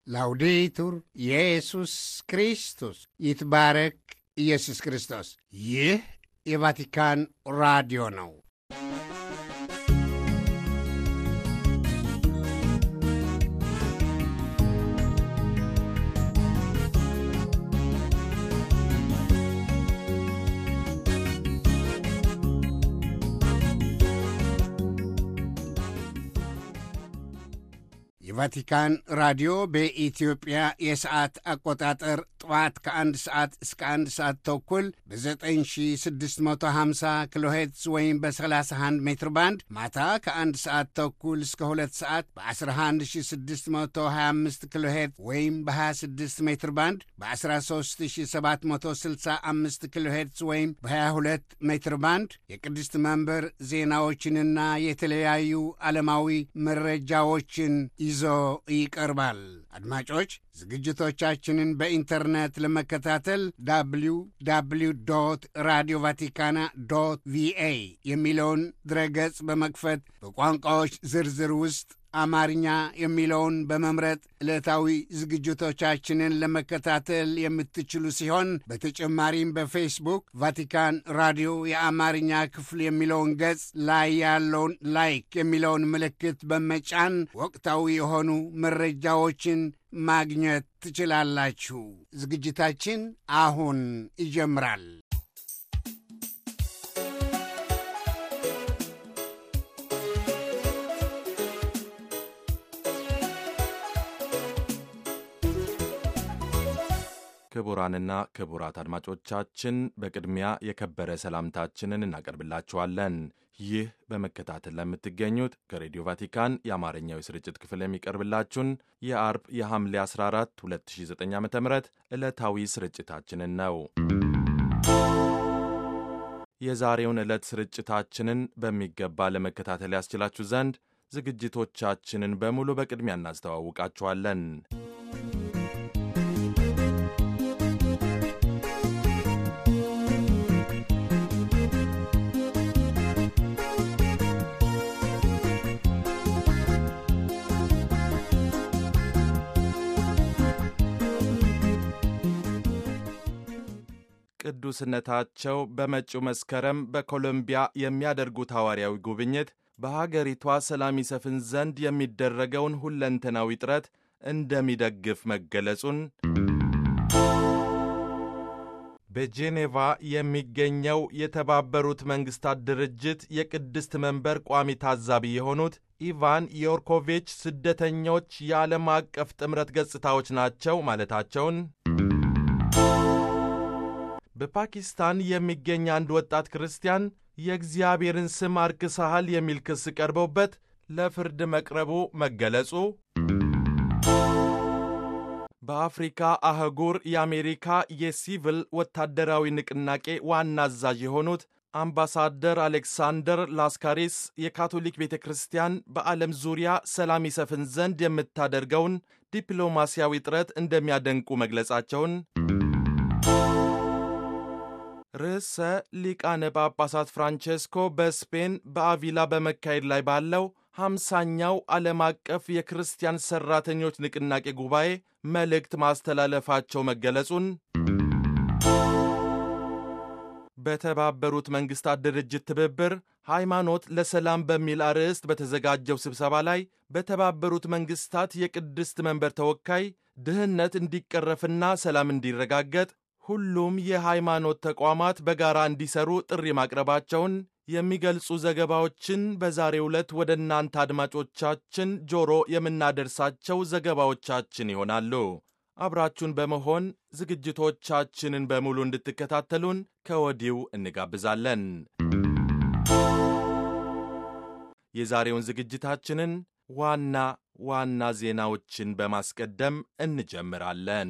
ላውዴቱር ኢየሱስ ክርስቶስ ይትባረክ ኢየሱስ ክርስቶስ። ይህ የቫቲካን ራዲዮ ነው። የቫቲካን ራዲዮ በኢትዮጵያ የሰዓት አቆጣጠር ጠዋት ከአንድ ሰዓት እስከ አንድ ሰዓት ተኩል በ9650 ኪሎ ሄርትዝ ወይም በ31 ሜትር ባንድ ማታ ከአንድ ሰዓት ተኩል እስከ ሁለት ሰዓት በ11625 ኪሎ ሄርትዝ ወይም በ26 ሜትር ባንድ በ13765 ኪሎ ሄርትዝ ወይም በ22 ሜትር ባንድ የቅድስት መንበር ዜናዎችንና የተለያዩ ዓለማዊ መረጃዎችን ይዞ ይቀርባል። አድማጮች ዝግጅቶቻችንን በኢንተርኔት ለመከታተል ዳብሊው ዳብሊው ዶት ራዲዮ ቫቲካና ዶት ቪኤ የሚለውን ድረገጽ በመክፈት በቋንቋዎች ዝርዝር ውስጥ አማርኛ የሚለውን በመምረጥ ዕለታዊ ዝግጅቶቻችንን ለመከታተል የምትችሉ ሲሆን በተጨማሪም በፌስቡክ ቫቲካን ራዲዮ የአማርኛ ክፍል የሚለውን ገጽ ላይ ያለውን ላይክ የሚለውን ምልክት በመጫን ወቅታዊ የሆኑ መረጃዎችን ማግኘት ትችላላችሁ። ዝግጅታችን አሁን ይጀምራል። ክቡራንና ክቡራት አድማጮቻችን በቅድሚያ የከበረ ሰላምታችንን እናቀርብላችኋለን። ይህ በመከታተል ለምትገኙት ከሬዲዮ ቫቲካን የአማርኛው የስርጭት ክፍል የሚቀርብላችሁን የአርብ የሐምሌ 14 2009 ዓ ም ዕለታዊ ስርጭታችንን ነው። የዛሬውን ዕለት ስርጭታችንን በሚገባ ለመከታተል ያስችላችሁ ዘንድ ዝግጅቶቻችንን በሙሉ በቅድሚያ እናስተዋውቃችኋለን። ቅዱስነታቸው በመጪው መስከረም በኮሎምቢያ የሚያደርጉት ሐዋርያዊ ጉብኝት በሀገሪቷ ሰላም ይሰፍን ዘንድ የሚደረገውን ሁለንተናዊ ጥረት እንደሚደግፍ መገለጹን፣ በጄኔቫ የሚገኘው የተባበሩት መንግሥታት ድርጅት የቅድስት መንበር ቋሚ ታዛቢ የሆኑት ኢቫን ዮርኮቪች ስደተኞች የዓለም አቀፍ ጥምረት ገጽታዎች ናቸው ማለታቸውን በፓኪስታን የሚገኝ አንድ ወጣት ክርስቲያን የእግዚአብሔርን ስም አርክሰሃል የሚል ክስ ቀርበውበት ለፍርድ መቅረቡ መገለጹ፣ በአፍሪካ አህጉር የአሜሪካ የሲቪል ወታደራዊ ንቅናቄ ዋና አዛዥ የሆኑት አምባሳደር አሌክሳንደር ላስካሪስ የካቶሊክ ቤተ ክርስቲያን በዓለም ዙሪያ ሰላም ይሰፍን ዘንድ የምታደርገውን ዲፕሎማሲያዊ ጥረት እንደሚያደንቁ መግለጻቸውን ርዕሰ ሊቃነ ጳጳሳት ፍራንቼስኮ በስፔን በአቪላ በመካሄድ ላይ ባለው ሃምሳኛው ዓለም አቀፍ የክርስቲያን ሠራተኞች ንቅናቄ ጉባኤ መልእክት ማስተላለፋቸው መገለጹን በተባበሩት መንግሥታት ድርጅት ትብብር ሃይማኖት ለሰላም በሚል አርዕስት በተዘጋጀው ስብሰባ ላይ በተባበሩት መንግሥታት የቅድስት መንበር ተወካይ ድህነት እንዲቀረፍና ሰላም እንዲረጋገጥ ሁሉም የሃይማኖት ተቋማት በጋራ እንዲሰሩ ጥሪ ማቅረባቸውን የሚገልጹ ዘገባዎችን በዛሬው ዕለት ወደ እናንተ አድማጮቻችን ጆሮ የምናደርሳቸው ዘገባዎቻችን ይሆናሉ። አብራችሁን በመሆን ዝግጅቶቻችንን በሙሉ እንድትከታተሉን ከወዲሁ እንጋብዛለን። የዛሬውን ዝግጅታችንን ዋና ዋና ዜናዎችን በማስቀደም እንጀምራለን።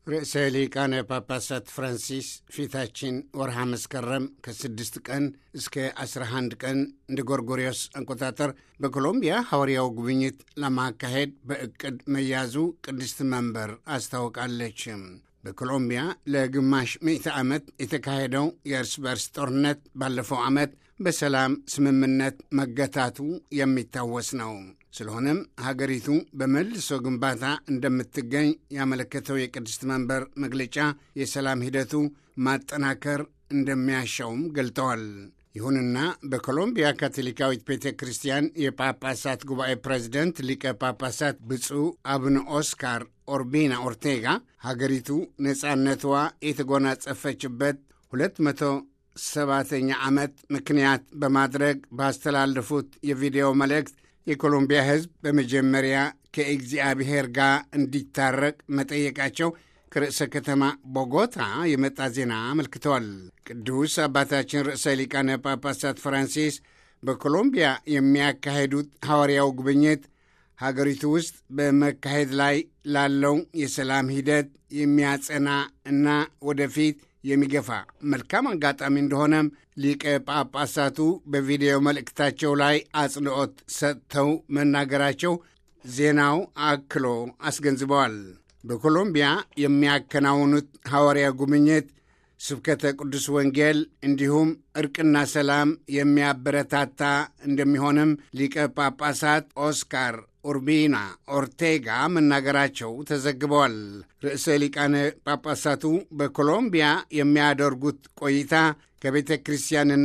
ርዕሰ ሊቃነ ጳጳሳት ፍራንሲስ ፊታችን ወርሃ መስከረም ከስድስት ቀን እስከ 11 ቀን እንደ ጎርጎሪዮስ አቆጣጠር በኮሎምቢያ ሐዋርያው ጉብኝት ለማካሄድ በዕቅድ መያዙ ቅድስት መንበር አስታውቃለች። በኮሎምቢያ ለግማሽ ምዕተ ዓመት የተካሄደው የእርስ በርስ ጦርነት ባለፈው ዓመት በሰላም ስምምነት መገታቱ የሚታወስ ነው። ስለሆነም ሀገሪቱ በመልሶ ግንባታ እንደምትገኝ ያመለከተው የቅድስት መንበር መግለጫ የሰላም ሂደቱ ማጠናከር እንደሚያሻውም ገልጠዋል። ይሁንና በኮሎምቢያ ካቶሊካዊት ቤተ ክርስቲያን የጳጳሳት ጉባኤ ፕሬዚደንት ሊቀ ጳጳሳት ብፁዕ አቡነ ኦስካር ኦርቢና ኦርቴጋ ሀገሪቱ ነፃነቷ የተጎናጸፈችበት ሁለት መቶ ሰባተኛ ዓመት ምክንያት በማድረግ ባስተላለፉት የቪዲዮ መልእክት የኮሎምቢያ ሕዝብ በመጀመሪያ ከእግዚአብሔር ጋር እንዲታረቅ መጠየቃቸው ከርዕሰ ከተማ ቦጎታ የመጣ ዜና አመልክተዋል። ቅዱስ አባታችን ርዕሰ ሊቃነ ጳጳሳት ፍራንሲስ በኮሎምቢያ የሚያካሄዱት ሐዋርያው ጉብኝት ሀገሪቱ ውስጥ በመካሄድ ላይ ላለው የሰላም ሂደት የሚያጸና እና ወደፊት የሚገፋ መልካም አጋጣሚ እንደሆነም ሊቀ ጳጳሳቱ በቪዲዮ መልእክታቸው ላይ አጽንዖት ሰጥተው መናገራቸው ዜናው አክሎ አስገንዝበዋል። በኮሎምቢያ የሚያከናውኑት ሐዋርያ ጉብኝት ስብከተ ቅዱስ ወንጌል እንዲሁም ዕርቅና ሰላም የሚያበረታታ እንደሚሆንም ሊቀ ጳጳሳት ኦስካር ኡርቢና ኦርቴጋ መናገራቸው ተዘግበዋል። ርዕሰ ሊቃነ ጳጳሳቱ በኮሎምቢያ የሚያደርጉት ቆይታ ከቤተ ክርስቲያንና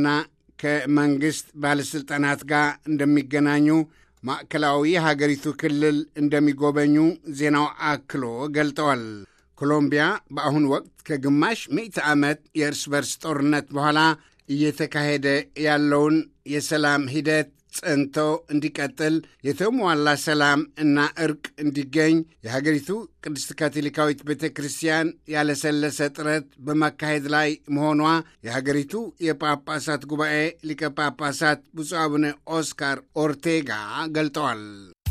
ከመንግሥት ባለሥልጣናት ጋር እንደሚገናኙ ማዕከላዊ የሀገሪቱ ክልል እንደሚጎበኙ ዜናው አክሎ ገልጠዋል። ኮሎምቢያ በአሁኑ ወቅት ከግማሽ ምዕተ ዓመት የእርስ በርስ ጦርነት በኋላ እየተካሄደ ያለውን የሰላም ሂደት ጸንቶ እንዲቀጥል የተሟላ ሰላም እና እርቅ እንዲገኝ የሀገሪቱ ቅድስት ካቶሊካዊት ቤተ ክርስቲያን ያለሰለሰ ጥረት በማካሄድ ላይ መሆኗ የሀገሪቱ የጳጳሳት ጉባኤ ሊቀ ጳጳሳት ብፁዕ አቡነ ኦስካር ኦርቴጋ ገልጠዋል።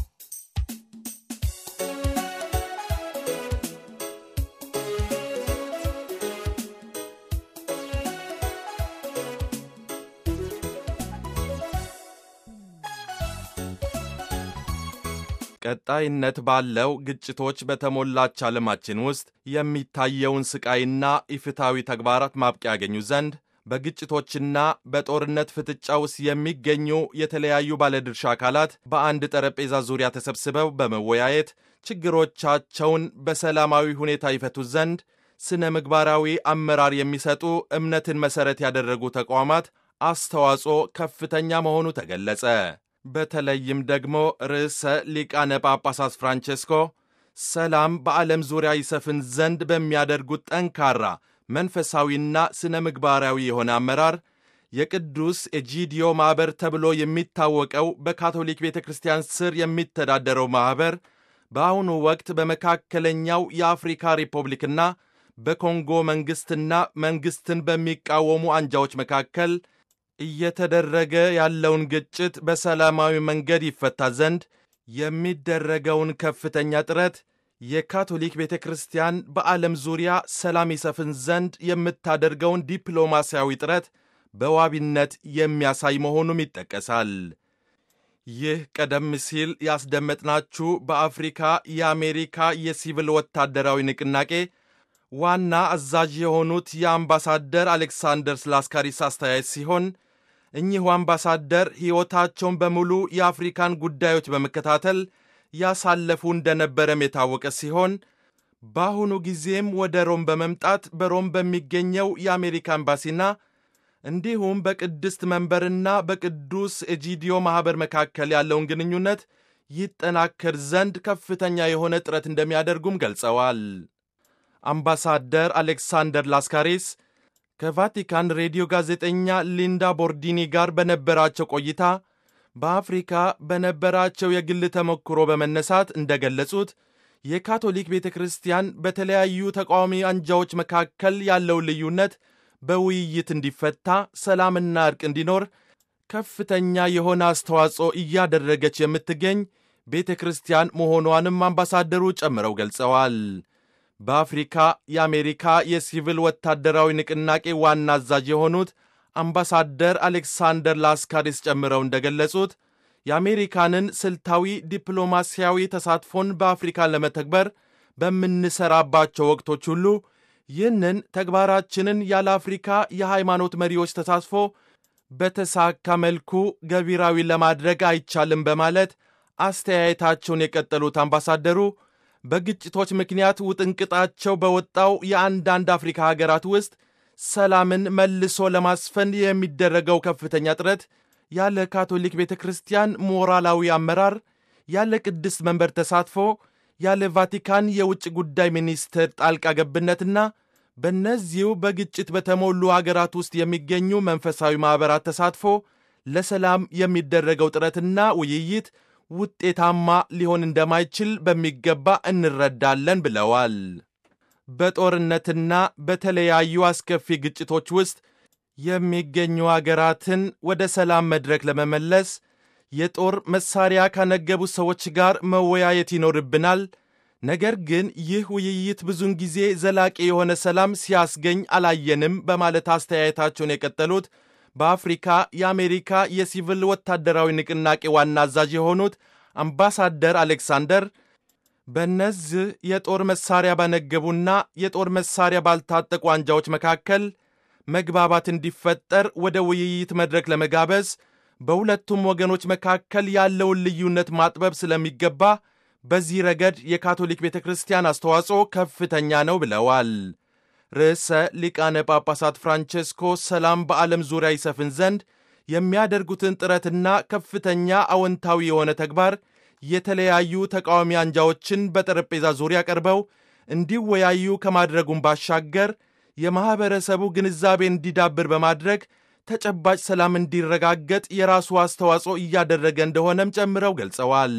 ቀጣይነት ባለው ግጭቶች በተሞላች ዓለማችን ውስጥ የሚታየውን ስቃይና ኢፍትሐዊ ተግባራት ማብቂያ ያገኙ ዘንድ በግጭቶችና በጦርነት ፍጥጫ ውስጥ የሚገኙ የተለያዩ ባለድርሻ አካላት በአንድ ጠረጴዛ ዙሪያ ተሰብስበው በመወያየት ችግሮቻቸውን በሰላማዊ ሁኔታ ይፈቱ ዘንድ ስነ ምግባራዊ አመራር የሚሰጡ እምነትን መሠረት ያደረጉ ተቋማት አስተዋጽኦ ከፍተኛ መሆኑ ተገለጸ። በተለይም ደግሞ ርዕሰ ሊቃነ ጳጳሳት ፍራንቼስኮ ሰላም በዓለም ዙሪያ ይሰፍን ዘንድ በሚያደርጉት ጠንካራ መንፈሳዊና ስነ ምግባራዊ የሆነ አመራር የቅዱስ ኤጂዲዮ ማኅበር ተብሎ የሚታወቀው በካቶሊክ ቤተ ክርስቲያን ስር የሚተዳደረው ማኅበር በአሁኑ ወቅት በመካከለኛው የአፍሪካ ሪፐብሊክና በኮንጎ መንግሥትና መንግሥትን በሚቃወሙ አንጃዎች መካከል እየተደረገ ያለውን ግጭት በሰላማዊ መንገድ ይፈታ ዘንድ የሚደረገውን ከፍተኛ ጥረት የካቶሊክ ቤተ ክርስቲያን በዓለም ዙሪያ ሰላም ይሰፍን ዘንድ የምታደርገውን ዲፕሎማሲያዊ ጥረት በዋቢነት የሚያሳይ መሆኑም ይጠቀሳል። ይህ ቀደም ሲል ያስደመጥናችሁ በአፍሪካ የአሜሪካ የሲቪል ወታደራዊ ንቅናቄ ዋና አዛዥ የሆኑት የአምባሳደር አሌክሳንደር ስላስካሪስ አስተያየት ሲሆን እኚሁ አምባሳደር ሕይወታቸውን በሙሉ የአፍሪካን ጉዳዮች በመከታተል ያሳለፉ እንደነበረም የታወቀ ሲሆን በአሁኑ ጊዜም ወደ ሮም በመምጣት በሮም በሚገኘው የአሜሪካ ኤምባሲና እንዲሁም በቅድስት መንበርና በቅዱስ ኤጂዲዮ ማኅበር መካከል ያለውን ግንኙነት ይጠናከር ዘንድ ከፍተኛ የሆነ ጥረት እንደሚያደርጉም ገልጸዋል። አምባሳደር አሌክሳንደር ላስካሪስ ከቫቲካን ሬዲዮ ጋዜጠኛ ሊንዳ ቦርዲኒ ጋር በነበራቸው ቆይታ በአፍሪካ በነበራቸው የግል ተሞክሮ በመነሳት እንደገለጹት የካቶሊክ ቤተ ክርስቲያን በተለያዩ ተቃዋሚ አንጃዎች መካከል ያለውን ልዩነት በውይይት እንዲፈታ፣ ሰላምና እርቅ እንዲኖር ከፍተኛ የሆነ አስተዋጽኦ እያደረገች የምትገኝ ቤተ ክርስቲያን መሆኗንም አምባሳደሩ ጨምረው ገልጸዋል። በአፍሪካ የአሜሪካ የሲቪል ወታደራዊ ንቅናቄ ዋና አዛዥ የሆኑት አምባሳደር አሌክሳንደር ላስካሪስ ጨምረው እንደገለጹት የአሜሪካንን ስልታዊ ዲፕሎማሲያዊ ተሳትፎን በአፍሪካ ለመተግበር በምንሰራባቸው ወቅቶች ሁሉ ይህንን ተግባራችንን ያለ አፍሪካ የሃይማኖት መሪዎች ተሳትፎ በተሳካ መልኩ ገቢራዊ ለማድረግ አይቻልም በማለት አስተያየታቸውን የቀጠሉት አምባሳደሩ በግጭቶች ምክንያት ውጥንቅጣቸው በወጣው የአንዳንድ አፍሪካ ሀገራት ውስጥ ሰላምን መልሶ ለማስፈን የሚደረገው ከፍተኛ ጥረት ያለ ካቶሊክ ቤተ ክርስቲያን ሞራላዊ አመራር፣ ያለ ቅድስት መንበር ተሳትፎ፣ ያለ ቫቲካን የውጭ ጉዳይ ሚኒስትር ጣልቃ ገብነትና በእነዚሁ በግጭት በተሞሉ አገራት ውስጥ የሚገኙ መንፈሳዊ ማኅበራት ተሳትፎ ለሰላም የሚደረገው ጥረትና ውይይት ውጤታማ ሊሆን እንደማይችል በሚገባ እንረዳለን ብለዋል። በጦርነትና በተለያዩ አስከፊ ግጭቶች ውስጥ የሚገኙ አገራትን ወደ ሰላም መድረክ ለመመለስ የጦር መሳሪያ ካነገቡ ሰዎች ጋር መወያየት ይኖርብናል። ነገር ግን ይህ ውይይት ብዙውን ጊዜ ዘላቂ የሆነ ሰላም ሲያስገኝ አላየንም በማለት አስተያየታቸውን የቀጠሉት በአፍሪካ የአሜሪካ የሲቪል ወታደራዊ ንቅናቄ ዋና አዛዥ የሆኑት አምባሳደር አሌክሳንደር በእነዚህ የጦር መሳሪያ ባነገቡና የጦር መሳሪያ ባልታጠቁ አንጃዎች መካከል መግባባት እንዲፈጠር ወደ ውይይት መድረክ ለመጋበዝ በሁለቱም ወገኖች መካከል ያለውን ልዩነት ማጥበብ ስለሚገባ በዚህ ረገድ የካቶሊክ ቤተ ክርስቲያን አስተዋጽኦ ከፍተኛ ነው ብለዋል። ርዕሰ ሊቃነ ጳጳሳት ፍራንቼስኮ ሰላም በዓለም ዙሪያ ይሰፍን ዘንድ የሚያደርጉትን ጥረትና ከፍተኛ አዎንታዊ የሆነ ተግባር የተለያዩ ተቃዋሚ አንጃዎችን በጠረጴዛ ዙሪያ ቀርበው እንዲወያዩ ከማድረጉም ባሻገር የማኅበረሰቡ ግንዛቤ እንዲዳብር በማድረግ ተጨባጭ ሰላም እንዲረጋገጥ የራሱ አስተዋጽኦ እያደረገ እንደሆነም ጨምረው ገልጸዋል።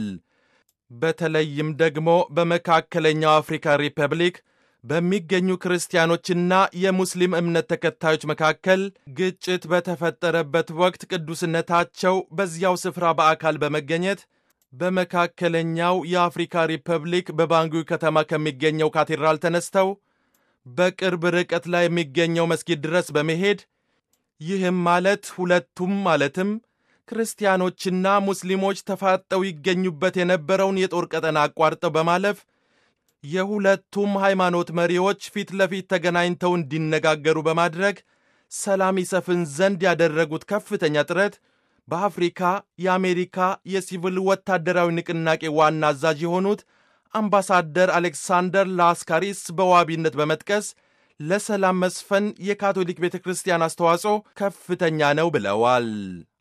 በተለይም ደግሞ በመካከለኛው አፍሪካ ሪፐብሊክ በሚገኙ ክርስቲያኖችና የሙስሊም እምነት ተከታዮች መካከል ግጭት በተፈጠረበት ወቅት ቅዱስነታቸው በዚያው ስፍራ በአካል በመገኘት በመካከለኛው የአፍሪካ ሪፐብሊክ በባንጉይ ከተማ ከሚገኘው ካቴድራል ተነስተው በቅርብ ርቀት ላይ የሚገኘው መስጊድ ድረስ በመሄድ ይህም ማለት ሁለቱም ማለትም ክርስቲያኖችና ሙስሊሞች ተፋጠው ይገኙበት የነበረውን የጦር ቀጠና አቋርጠው በማለፍ የሁለቱም ሃይማኖት መሪዎች ፊት ለፊት ተገናኝተው እንዲነጋገሩ በማድረግ ሰላም ይሰፍን ዘንድ ያደረጉት ከፍተኛ ጥረት በአፍሪካ የአሜሪካ የሲቪል ወታደራዊ ንቅናቄ ዋና አዛዥ የሆኑት አምባሳደር አሌክሳንደር ላስካሪስ በዋቢነት በመጥቀስ ለሰላም መስፈን የካቶሊክ ቤተ ክርስቲያን አስተዋጽኦ ከፍተኛ ነው ብለዋል።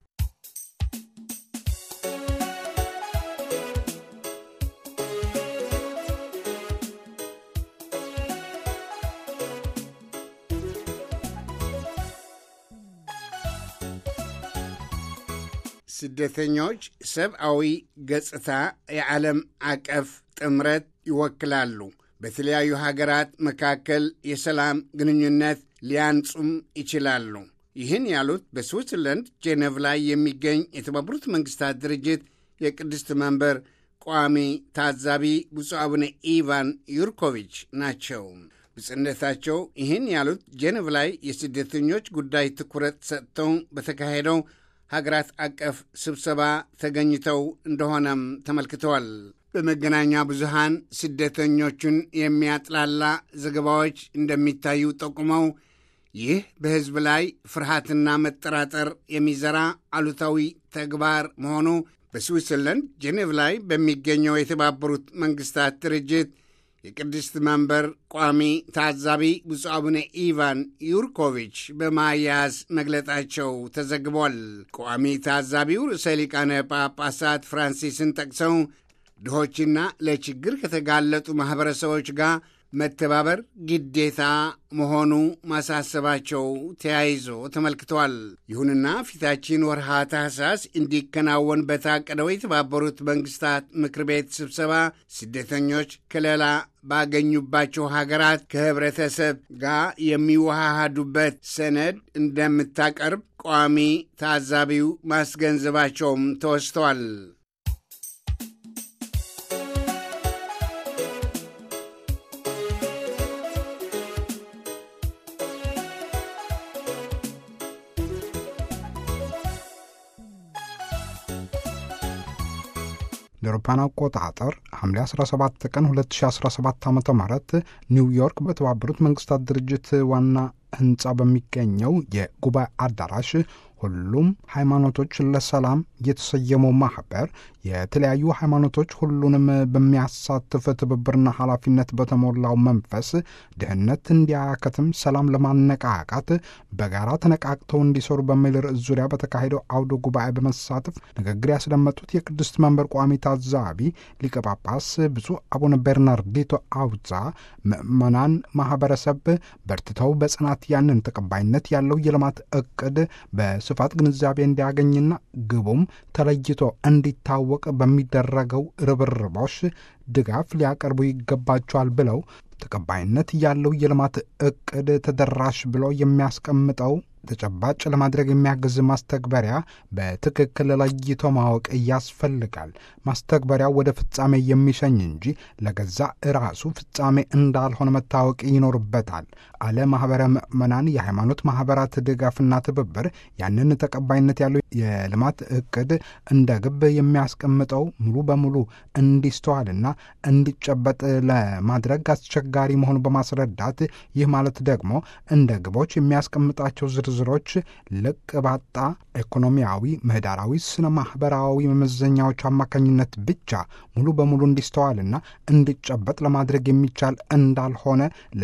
ስደተኞች ሰብአዊ ገጽታ የዓለም አቀፍ ጥምረት ይወክላሉ። በተለያዩ ሀገራት መካከል የሰላም ግንኙነት ሊያንጹም ይችላሉ። ይህን ያሉት በስዊትዘርላንድ ጄኔቭ ላይ የሚገኝ የተባበሩት መንግስታት ድርጅት የቅድስት መንበር ቋሚ ታዛቢ ብፁዕ አቡነ ኢቫን ዩርኮቪች ናቸው። ብጽነታቸው ይህን ያሉት ጄኔቭ ላይ የስደተኞች ጉዳይ ትኩረት ሰጥተው በተካሄደው ሀገራት አቀፍ ስብሰባ ተገኝተው እንደሆነም ተመልክተዋል። በመገናኛ ብዙሃን ስደተኞቹን የሚያጥላላ ዘገባዎች እንደሚታዩ ጠቁመው ይህ በሕዝብ ላይ ፍርሃትና መጠራጠር የሚዘራ አሉታዊ ተግባር መሆኑ በስዊትዘርላንድ ጄኔቭ ላይ በሚገኘው የተባበሩት መንግስታት ድርጅት የቅድስት መንበር ቋሚ ታዛቢ ብፁዕ አቡነ ኢቫን ዩርኮቪች በማያያዝ መግለጣቸው ተዘግቧል። ቋሚ ታዛቢው ርዕሰ ሊቃነ ጳጳሳት ፍራንሲስን ጠቅሰው ድሆችና ለችግር ከተጋለጡ ማኅበረሰቦች ጋር መተባበር ግዴታ መሆኑ ማሳሰባቸው ተያይዞ ተመልክቷል። ይሁንና ፊታችን ወርሃ ታህሳስ እንዲከናወን በታቀደው የተባበሩት መንግስታት ምክር ቤት ስብሰባ ስደተኞች ከለላ ባገኙባቸው ሀገራት ከህብረተሰብ ጋር የሚዋሃዱበት ሰነድ እንደምታቀርብ ቋሚ ታዛቢው ማስገንዘባቸውም ተወስተዋል። ለአውሮፓውያን አቆጣጠር ሐምሌ 17 ቀን 2017 ዓ ም ኒውዮርክ በተባበሩት መንግስታት ድርጅት ዋና ህንፃ በሚገኘው የጉባኤ አዳራሽ ሁሉም ሃይማኖቶች ለሰላም የተሰየመው ማኅበር የተለያዩ ሃይማኖቶች ሁሉንም በሚያሳትፍ ትብብርና ኃላፊነት በተሞላው መንፈስ ድህነት እንዲያከትም ሰላም ለማነቃቃት በጋራ ተነቃቅተው እንዲሰሩ በሚል ርዕስ ዙሪያ በተካሄደው አውደ ጉባኤ በመሳተፍ ንግግር ያስደመጡት የቅድስት መንበር ቋሚ ታዛቢ ሊቀ ጳጳስ ብፁዕ አቡነ ቤርናርዲቶ አውዛ ምዕመናን ማኅበረሰብ በርትተው በጽናት ያንን ተቀባይነት ያለው የልማት እቅድ በስፋት ግንዛቤ እንዲያገኝና ግቡም ተለይቶ እንዲታወቅ በሚደረገው ርብርቦች ድጋፍ ሊያቀርቡ ይገባቸዋል ብለው ተቀባይነት ያለው የልማት እቅድ ተደራሽ ብሎ የሚያስቀምጠው ተጨባጭ ለማድረግ የሚያግዝ ማስተግበሪያ በትክክል ለይቶ ማወቅ ያስፈልጋል። ማስተግበሪያው ወደ ፍጻሜ የሚሸኝ እንጂ ለገዛ ራሱ ፍጻሜ እንዳልሆነ መታወቅ ይኖርበታል። አለ ማኅበረ ምዕመናን የሃይማኖት ማኅበራት ድጋፍና ትብብር ያንን ተቀባይነት ያለው የልማት እቅድ እንደ ግብ የሚያስቀምጠው ሙሉ በሙሉ እንዲስተዋልና እንዲጨበጥ ለማድረግ አስቸጋሪ መሆኑ በማስረዳት ይህ ማለት ደግሞ እንደ ግቦች የሚያስቀምጣቸው ዝርዝሮች ልቅ ባጣ ኢኮኖሚያዊ፣ ምህዳራዊ፣ ስነ ማኅበራዊ መመዘኛዎች አማካኝነት ብቻ ሙሉ በሙሉ እንዲስተዋልና እንዲጨበጥ ለማድረግ የሚቻል እንዳልሆነ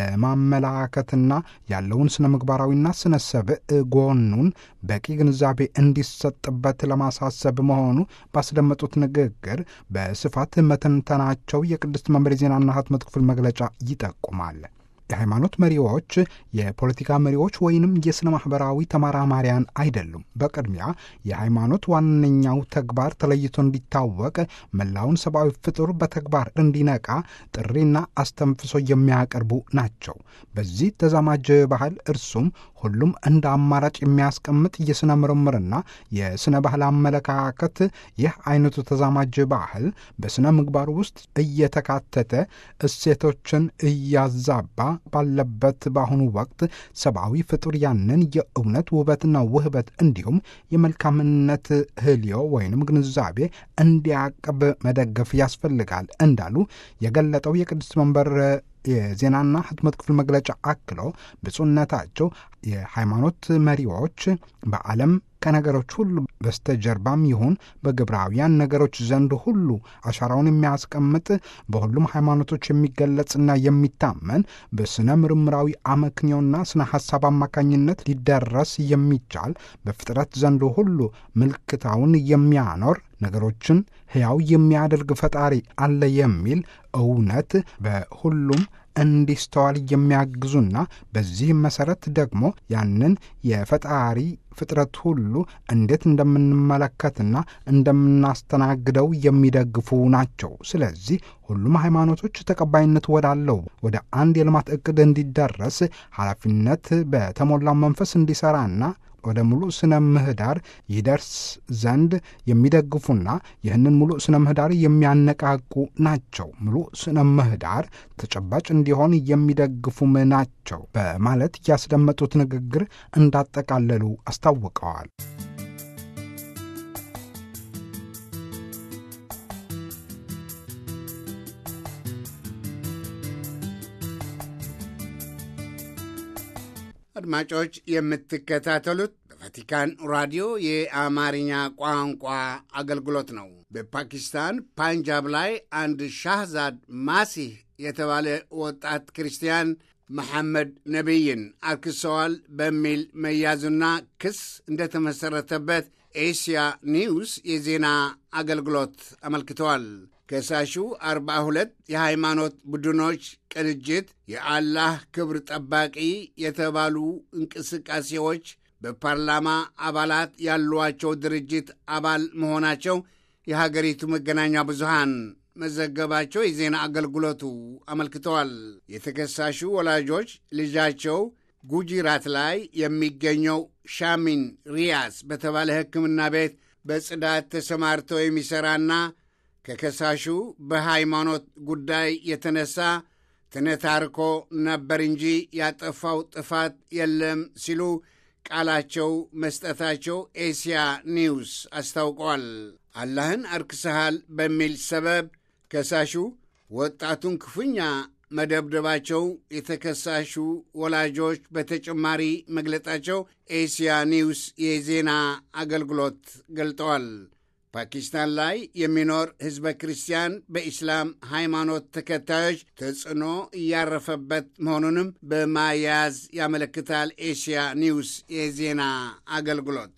ለማመላከትና ያለውን ስነ ምግባራዊና ስነ ሰብእ ጎኑን በቂ ግንዛቤ እንዲሰጥበት ለማሳሰብ መሆኑ ባስደመጡት ንግግር በስፋት መተንተናቸው የቅድስት መንበር የዜናና ህትመት ክፍል መግለጫ ይጠቁማል። የሃይማኖት መሪዎች የፖለቲካ መሪዎች ወይንም የሥነ ማኅበራዊ ተመራማሪያን አይደሉም። በቅድሚያ የሃይማኖት ዋነኛው ተግባር ተለይቶ እንዲታወቅ መላውን ሰብአዊ ፍጡር በተግባር እንዲነቃ ጥሪና አስተንፍሶ የሚያቀርቡ ናቸው። በዚህ ተዛማጅ ባህል እርሱም ሁሉም እንደ አማራጭ የሚያስቀምጥ የሥነ ምርምርና የሥነ ባህል አመለካከት ይህ አይነቱ ተዛማጅ ባህል በሥነ ምግባር ውስጥ እየተካተተ እሴቶችን እያዛባ ባለበት በአሁኑ ወቅት ሰብአዊ ፍጡር ያንን የእውነት ውበትና ውህበት እንዲሁም የመልካምነት ህልዮ ወይንም ግንዛቤ እንዲያቅብ መደገፍ ያስፈልጋል እንዳሉ የገለጠው የቅድስት መንበር የዜናና ህትመት ክፍል መግለጫ አክሎ ብፁዕነታቸው የሃይማኖት መሪዎች በዓለም ከነገሮች ሁሉ በስተጀርባም ይሁን በግብራውያን ነገሮች ዘንድ ሁሉ አሻራውን የሚያስቀምጥ በሁሉም ሃይማኖቶች የሚገለጽና የሚታመን በስነ ምርምራዊ አመክንዮና ስነ ሐሳብ አማካኝነት ሊደረስ የሚቻል በፍጥረት ዘንድ ሁሉ ምልክታውን የሚያኖር ነገሮችን ሕያው የሚያደርግ ፈጣሪ አለ የሚል እውነት በሁሉም እንዲስተዋል የሚያግዙና በዚህም መሰረት ደግሞ ያንን የፈጣሪ ፍጥረት ሁሉ እንዴት እንደምንመለከትና እንደምናስተናግደው የሚደግፉ ናቸው። ስለዚህ ሁሉም ሃይማኖቶች ተቀባይነት ወዳለው ወደ አንድ የልማት ዕቅድ እንዲደረስ ኃላፊነት በተሞላው መንፈስ እንዲሠራና ወደ ሙሉ ስነ ምህዳር ይደርስ ዘንድ የሚደግፉና ይህንን ሙሉ ስነ ምህዳር የሚያነቃቁ ናቸው። ሙሉ ስነ ምህዳር ተጨባጭ እንዲሆን የሚደግፉም ናቸው በማለት ያስደመጡት ንግግር እንዳጠቃለሉ አስታውቀዋል። አድማጮች የምትከታተሉት በቫቲካን ራዲዮ የአማርኛ ቋንቋ አገልግሎት ነው። በፓኪስታን ፓንጃብ ላይ አንድ ሻህዛድ ማሲህ የተባለ ወጣት ክርስቲያን መሐመድ ነቢይን አርክሰዋል በሚል መያዙና ክስ እንደተመሠረተበት ኤስያ ኒውስ የዜና አገልግሎት አመልክተዋል። ከሳሹ አርባ ሁለት የሃይማኖት ቡድኖች ቅንጅት የአላህ ክብር ጠባቂ የተባሉ እንቅስቃሴዎች በፓርላማ አባላት ያሏቸው ድርጅት አባል መሆናቸው የሀገሪቱ መገናኛ ብዙሃን መዘገባቸው የዜና አገልግሎቱ አመልክተዋል። የተከሳሹ ወላጆች ልጃቸው ጉጂራት ላይ የሚገኘው ሻሚን ሪያስ በተባለ ሕክምና ቤት በጽዳት ተሰማርተው የሚሠራና ከከሳሹ በሃይማኖት ጉዳይ የተነሳ ተነታርኮ ነበር እንጂ ያጠፋው ጥፋት የለም ሲሉ ቃላቸው መስጠታቸው ኤስያ ኒውስ አስታውቀዋል። አላህን አርክሰሃል በሚል ሰበብ ከሳሹ ወጣቱን ክፉኛ መደብደባቸው የተከሳሹ ወላጆች በተጨማሪ መግለጣቸው ኤስያ ኒውስ የዜና አገልግሎት ገልጠዋል። ፓኪስታን ላይ የሚኖር ሕዝበ ክርስቲያን በኢስላም ሃይማኖት ተከታዮች ተጽዕኖ እያረፈበት መሆኑንም በማያያዝ ያመለክታል። ኤስያ ኒውስ የዜና አገልግሎት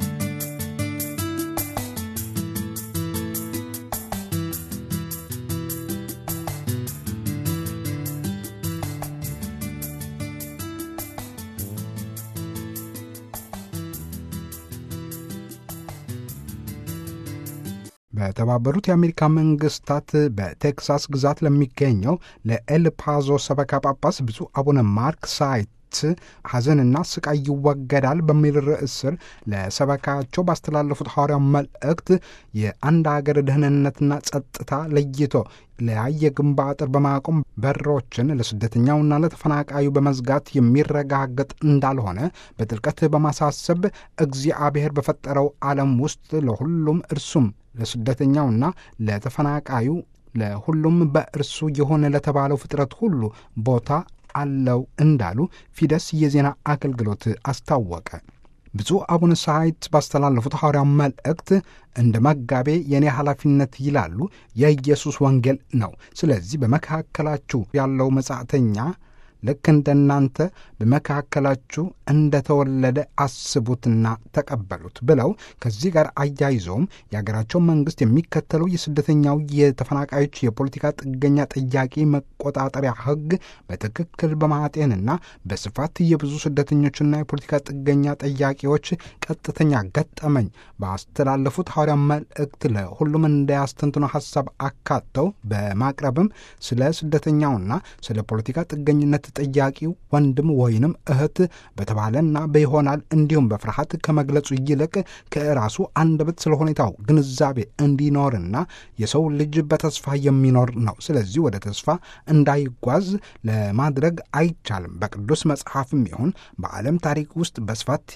በተባበሩት የአሜሪካ መንግስታት በቴክሳስ ግዛት ለሚገኘው ለኤል ፓዞ ሰበካ ጳጳስ ብፁዕ አቡነ ማርክ ሳይት ሐዘንና ስቃይ ይወገዳል በሚል ርዕስ ስር ለሰበካቸው ባስተላለፉት ሐዋርያው መልእክት የአንድ አገር ደህንነትና ጸጥታ ለይቶ ለያየ ግንብ አጥር በማቆም በሮችን ለስደተኛውና ለተፈናቃዩ በመዝጋት የሚረጋገጥ እንዳልሆነ በጥልቀት በማሳሰብ እግዚአብሔር በፈጠረው ዓለም ውስጥ ለሁሉም እርሱም ለስደተኛውና ለተፈናቃዩ ለሁሉም በእርሱ የሆነ ለተባለው ፍጥረት ሁሉ ቦታ አለው እንዳሉ ፊደስ የዜና አገልግሎት አስታወቀ። ብፁዕ አቡነ ሳይት ባስተላለፉት ሐዋርያው መልእክት እንደ መጋቤ የእኔ ኃላፊነት ይላሉ የኢየሱስ ወንጌል ነው። ስለዚህ በመካከላችሁ ያለው መጻተኛ ልክ እንደናንተ በመካከላችሁ እንደተወለደ አስቡትና ተቀበሉት ብለው ከዚህ ጋር አያይዘውም የሀገራቸው መንግስት የሚከተለው የስደተኛው የተፈናቃዮች የፖለቲካ ጥገኛ ጥያቄ መቆጣጠሪያ ሕግ በትክክል በማጤንና በስፋት የብዙ ስደተኞችና የፖለቲካ ጥገኛ ጠያቂዎች ቀጥተኛ ገጠመኝ ባስተላለፉት ሐዋርያ መልእክት ለሁሉም እንዳያስተንትኖ ሀሳብ አካተው በማቅረብም ስለ ስደተኛውና ስለ ፖለቲካ ጥገኝነት ጠያቂው ወንድም ወይንም እህት በተባለና በይሆናል እንዲሁም በፍርሃት ከመግለጹ ይልቅ ከራሱ አንደበት ስለ ሁኔታው ግንዛቤ እንዲኖርና የሰው ልጅ በተስፋ የሚኖር ነው። ስለዚህ ወደ ተስፋ እንዳይጓዝ ለማድረግ አይቻልም። በቅዱስ መጽሐፍም ይሁን በዓለም ታሪክ ውስጥ በስፋት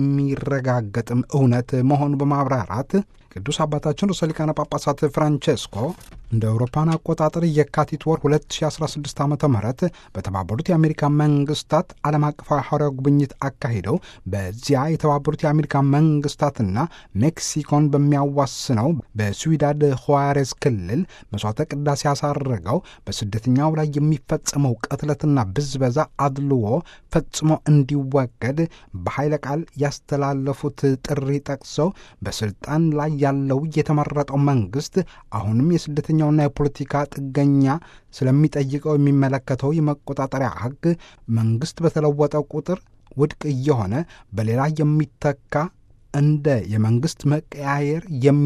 የሚረጋገጥም እውነት መሆኑ በማብራራት ቅዱስ አባታችን ርዕሰ ሊቃነ ጳጳሳት ፍራንቼስኮ እንደ አውሮፓን አቆጣጠር የካቲት ወር 2016 ዓ ም በተባበሩት የአሜሪካ መንግስታት ዓለም አቀፋዊ ሐዋርያዊ ጉብኝት አካሂደው በዚያ የተባበሩት የአሜሪካ መንግስታትና ሜክሲኮን በሚያዋስነው በስዊዳድ ሆዋሬዝ ክልል መስዋዕተ ቅዳሴ ያሳረገው በስደተኛው ላይ የሚፈጸመው ቅትለትና ብዝበዛ አድልዎ ፈጽሞ እንዲወገድ በኃይለ ቃል ያስተላለፉት ጥሪ ጠቅሰው በስልጣን ላይ ያለው የተመረጠው መንግስት አሁንም የስደተኛውና የፖለቲካ ጥገኛ ስለሚጠይቀው የሚመለከተው የመቆጣጠሪያ ሕግ መንግስት በተለወጠ ቁጥር ውድቅ እየሆነ በሌላ የሚተካ እንደ የመንግስት መቀያየር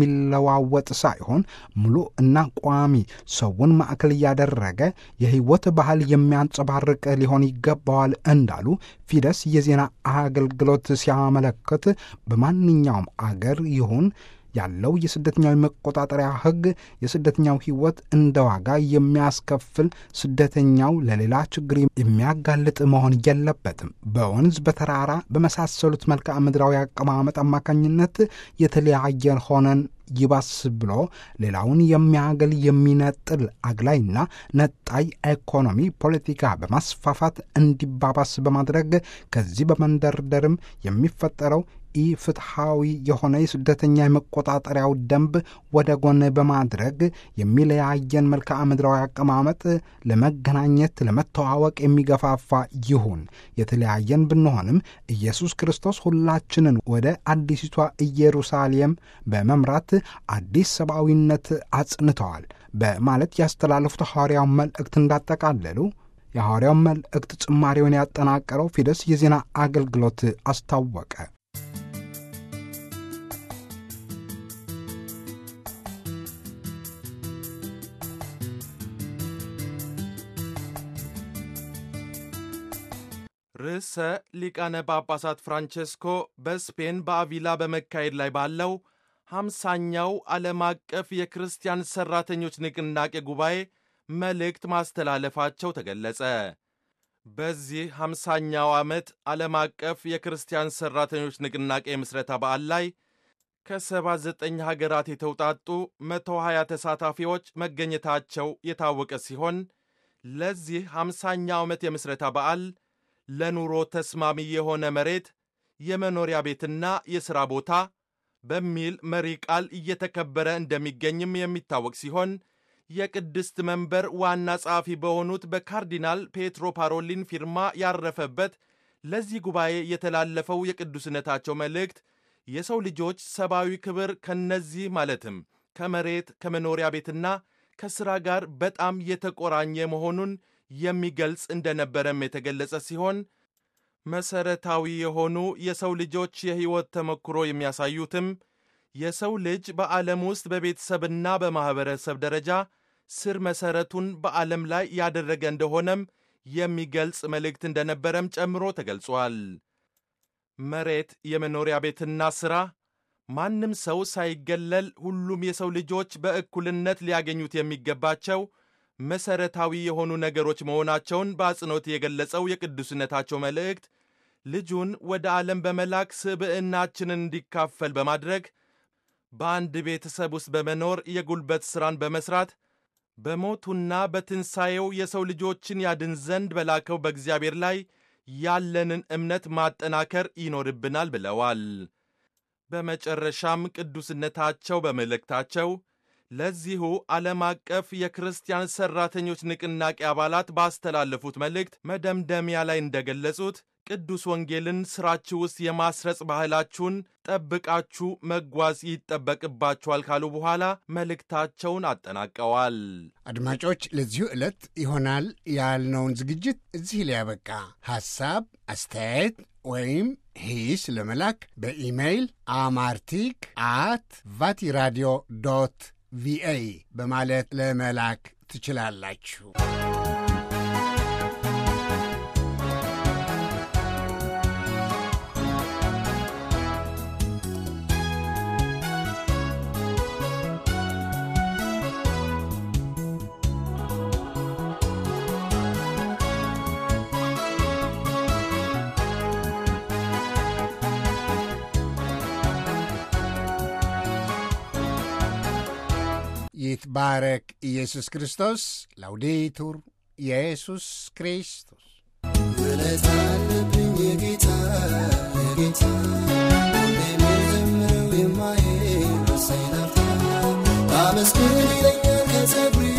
የሚለዋወጥ ሳይሆን ሙሉ እና ቋሚ ሰውን ማዕከል እያደረገ የህይወት ባህል የሚያንጸባርቅ ሊሆን ይገባዋል እንዳሉ ፊደስ የዜና አገልግሎት ሲያመለክት በማንኛውም አገር ይሁን ያለው የስደተኛው መቆጣጠሪያ ሕግ የስደተኛው ሕይወት እንደ ዋጋ የሚያስከፍል ስደተኛው ለሌላ ችግር የሚያጋልጥ መሆን የለበትም። በወንዝ በተራራ በመሳሰሉት መልክዓ ምድራዊ አቀማመጥ አማካኝነት የተለያየን ሆነን ይባስ ብሎ ሌላውን የሚያገል የሚነጥል አግላይና ነጣይ ኢኮኖሚ ፖለቲካ በማስፋፋት እንዲባባስ በማድረግ ከዚህ በመንደርደርም የሚፈጠረው ኢፍትሐዊ የሆነ የስደተኛ የመቆጣጠሪያው ደንብ ወደ ጎን በማድረግ የሚለያየን መልክዓ ምድራዊ አቀማመጥ ለመገናኘት ለመተዋወቅ የሚገፋፋ ይሁን። የተለያየን ብንሆንም ኢየሱስ ክርስቶስ ሁላችንን ወደ አዲሲቷ ኢየሩሳሌም በመምራት አዲስ ሰብአዊነት አጽንተዋል በማለት ያስተላለፉት ሐዋርያው መልእክት እንዳጠቃለሉ የሐዋርያው መልእክት ጭማሪውን ያጠናቀረው ፊደስ የዜና አገልግሎት አስታወቀ። ርዕሰ ሊቃነ ጳጳሳት ፍራንቼስኮ በስፔን በአቪላ በመካሄድ ላይ ባለው ሐምሳኛው ዓለም አቀፍ የክርስቲያን ሠራተኞች ንቅናቄ ጉባኤ መልእክት ማስተላለፋቸው ተገለጸ። በዚህ ሐምሳኛው ዓመት ዓለም አቀፍ የክርስቲያን ሠራተኞች ንቅናቄ ምስረታ በዓል ላይ ከ79 ሀገራት የተውጣጡ 120 ተሳታፊዎች መገኘታቸው የታወቀ ሲሆን ለዚህ 50ኛው ዓመት የምስረታ በዓል ለኑሮ ተስማሚ የሆነ መሬት፣ የመኖሪያ ቤትና የሥራ ቦታ በሚል መሪ ቃል እየተከበረ እንደሚገኝም የሚታወቅ ሲሆን የቅድስት መንበር ዋና ጸሐፊ በሆኑት በካርዲናል ፔትሮ ፓሮሊን ፊርማ ያረፈበት ለዚህ ጉባኤ የተላለፈው የቅዱስነታቸው መልእክት የሰው ልጆች ሰብአዊ ክብር ከነዚህ ማለትም ከመሬት ከመኖሪያ ቤትና ከሥራ ጋር በጣም የተቆራኘ መሆኑን የሚገልጽ እንደነበረም የተገለጸ ሲሆን መሰረታዊ የሆኑ የሰው ልጆች የሕይወት ተሞክሮ የሚያሳዩትም የሰው ልጅ በዓለም ውስጥ በቤተሰብና በማኅበረሰብ ደረጃ ስር መሠረቱን በዓለም ላይ ያደረገ እንደሆነም የሚገልጽ መልእክት እንደነበረም ጨምሮ ተገልጿል። መሬት፣ የመኖሪያ ቤትና ሥራ ማንም ሰው ሳይገለል ሁሉም የሰው ልጆች በእኩልነት ሊያገኙት የሚገባቸው መሰረታዊ የሆኑ ነገሮች መሆናቸውን በአጽንኦት የገለጸው የቅዱስነታቸው መልእክት ልጁን ወደ ዓለም በመላክ ስብዕናችንን እንዲካፈል በማድረግ በአንድ ቤተሰብ ውስጥ በመኖር የጉልበት ሥራን በመሥራት በሞቱና በትንሣኤው የሰው ልጆችን ያድን ዘንድ በላከው በእግዚአብሔር ላይ ያለንን እምነት ማጠናከር ይኖርብናል ብለዋል። በመጨረሻም ቅዱስነታቸው በመልእክታቸው ለዚሁ ዓለም አቀፍ የክርስቲያን ሠራተኞች ንቅናቄ አባላት ባስተላለፉት መልእክት መደምደሚያ ላይ እንደገለጹት ቅዱስ ወንጌልን ሥራችሁ ውስጥ የማስረጽ ባህላችሁን ጠብቃችሁ መጓዝ ይጠበቅባችኋል ካሉ በኋላ መልእክታቸውን አጠናቀዋል። አድማጮች፣ ለዚሁ ዕለት ይሆናል ያልነውን ዝግጅት እዚህ ላይ ያበቃ። ሐሳብ፣ አስተያየት ወይም ሂስ ለመላክ በኢሜይል አማርቲክ አት ቫቲራዲዮ ዶት ቪኦኤ በማለት ለመላክ ትችላላችሁ። ይትባረክ ኢየሱስ ክርስቶስ። ላውዴቱር ኢየሱስ ክርስቶስ። ውለታ አለብኝ የጌታ የጌታ ሁሌ የምዘምረው የማይረሳኝ ናፍታ አመስግን ይለኛል ከጸጉሬ